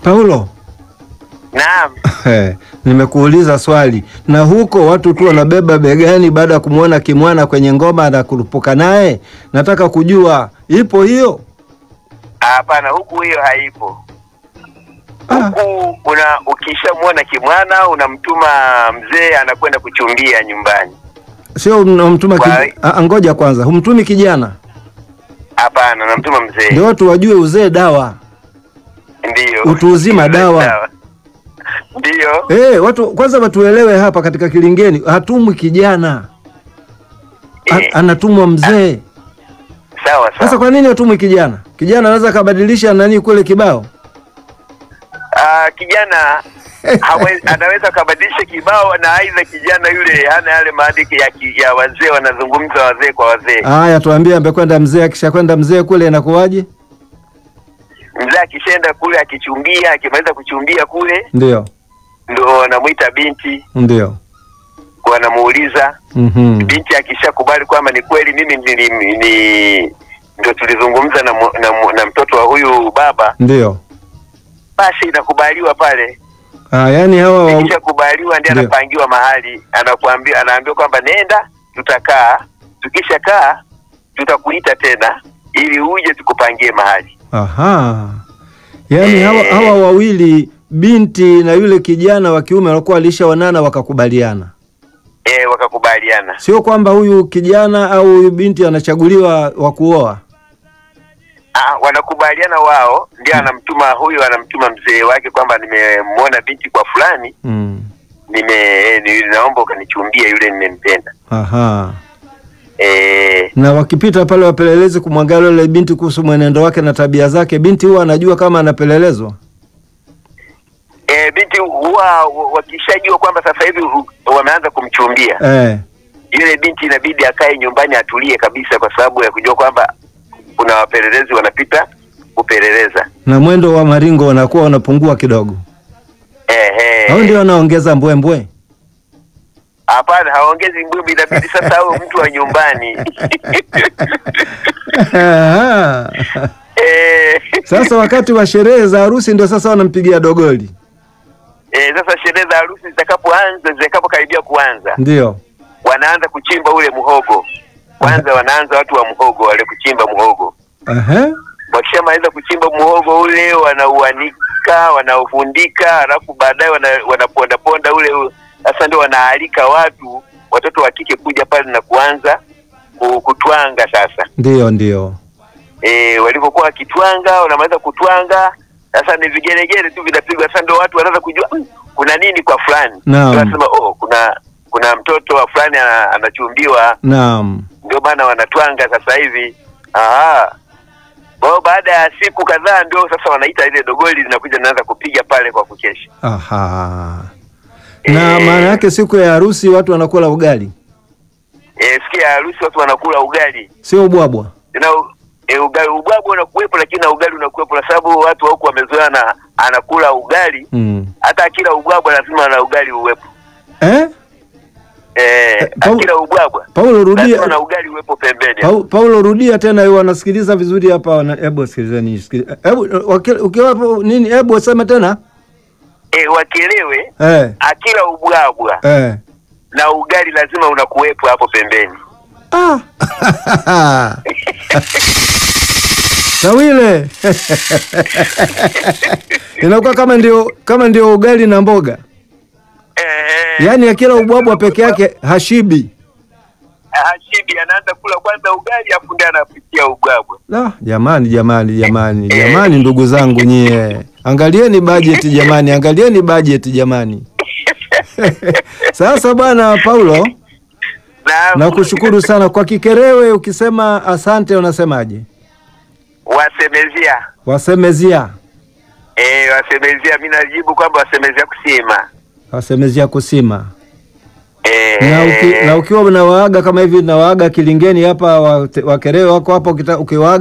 Paulo, Naam. eh, nimekuuliza swali, na huko watu tu wanabeba begani baada ya kumwona kimwana kwenye ngoma na kurupuka naye, nataka kujua ipo hiyo? Hapana, huku hiyo haipo. Ah, Huku una ukishamwona kimwana unamtuma mzee anakwenda kuchumbia nyumbani. sio unamtuma Kwa- kij... ah, ngoja kwanza, humtumi kijana Hapana, unamtuma mzee. ndio watu wajue uzee dawa. Ndio. Utu uzima dawa. Ndio. Eh, watu kwanza watuelewe hapa katika Kilingeni, hatumwi kijana A, Eh. anatumwa mzee. Sawa Sasa sawa. kwa nini hatumwi kijana? Kijana anaweza akabadilisha nani kule kibao Ah, kijana hawe, anaweza kabadilisha kibao na aidha kijana yule hana yale maadili ya, ki- ya wazee wanazungumza wazee kwa wazee. Haya, tuambie, amekwenda mzee, akishakwenda mzee kule inakuwaje? Mzee akishaenda kule akichumbia, akimaliza kuchumbia kule Ndio, ndo wanamwita binti, ndio. wanamuuliza Mhm. binti akishakubali kwamba ni kweli mimi nili, ni ndio tulizungumza na, mu- na, mu- na mtoto wa huyu baba, Ndio. basi inakubaliwa pale. Ah, yani hawa wa... Ikishakubaliwa ndiye Ndio. anapangiwa mahali, anakuambia anaambiwa kwamba nenda, tutakaa, tukishakaa tutakuita tena ili uje tukupangie mahali. Aha. Yaani Eh. hawa, hawa wawili binti na yule kijana wa kiume walikuwa walishaonana wakakubaliana, E, wakakubaliana. sio kwamba huyu kijana au huyu binti anachaguliwa wa kuoa. Ah, wanakubaliana wao, ndio anamtuma huyu, anamtuma mzee wake kwamba nimemwona binti kwa fulani, Mm. nime eh, ni- naomba ukanichumbie yule nimempenda. Aha. Eh, Na wakipita pale wapelelezi kumwangalia yule binti kuhusu mwenendo wake na tabia zake, binti huwa anajua kama anapelelezwa. e, binti huwa wakishajua kwamba sasa hivi u- wameanza kumchumbia Eh. yule binti, inabidi akae nyumbani atulie kabisa, kwa sababu ya kujua kwamba kuna wapelelezi wanapita kupeleleza. Na mwendo wa maringo unakuwa unapungua kidogo, Ehe. au ndio anaongeza mbwembwe? Hapana, haongezi mbwimbi, inabidi sasa awe mtu wa nyumbani. Aha. Eh, Sasa wakati wa sherehe za harusi ndio sasa wanampigia dogoli, eh, sasa sherehe za harusi zitakapoanza, zitakapokaribia kuanza, ndio wanaanza kuchimba ule muhogo kwanza. Wanaanza watu wa muhogo wale kuchimba muhogo. Aha. Wakishamaliza kuchimba muhogo ule, wanauanika, wanaufundika, alafu baadaye wana, wanapondaponda ule. u- Sasa ndio wanaalika watu, watoto wa kike kuja pale na kuanza ku- kutwanga sasa Ndio, ndio. e, walivyokuwa wakitwanga, wanamaliza kutwanga, sasa ni vigelegele tu vinapigwa. Sasa ndio watu wanaanza kujua "Mm, kuna nini kwa fulani, Naam. Ndio wanasema oh, kuna kuna mtoto wa fulani ana- anachumbiwa, Naam. ndio maana wanatwanga sasa hivi. Aha. Kwa hiyo baada ya siku kadhaa ndio sasa wanaita ile dogoli linakuja linaanza kupiga pale kwa kukesha. Aha. Na Eh. maana yake siku ya harusi watu wanakula ugali, E, siku ya harusi watu wanakula ugali sio ubwabwa. na e, ugali ubwabwa unakuwepo, lakini na ugali unakuwepo, kwa sababu watu wa huku wamezoea na anakula ugali Mm. hata akila ubwabwa lazima na ugali uwepo. Eh? Eh, Pau- akila ubwabwa Paulo lazima na rudia. ugali uwepo pembeni. Pau, Paulo rudia tena, hiyo wanasikiliza vizuri hapa. wana- Hebu sikilizeni, sikili- hebu waki- ukiwa hapo nini, hebu sema tena. E, wakielewe Eh. akila ubwabwa Eh. na ugali lazima unakuwepo hapo pembeni. Ah. Tawile. Inakuwa kama ndio kama ndio ugali na mboga. Eh, Yaani akila ubwabwa peke yake hashibi. Hashibi anaanza kula kwanza ugali afu ndiye anapitia ubwabwa. La, jamani jamani jamani jamani ndugu zangu nyie. Angalieni bajeti jamani, angalieni bajeti jamani. Sasa bwana Paulo, Na nakushukuru sana kwa Kikerewe. Ukisema asante unasemaje? wasemezia Wasemezia, eh, wasemezia, mimi najibu kwamba wasemezia kusema wasemezia kusima. eh, Na, uki, na ukiwa unawaaga kama hivi, nawaaga Kilingeni hapa, wa- Wakerewe wako hapa, ukita- ukiwaaga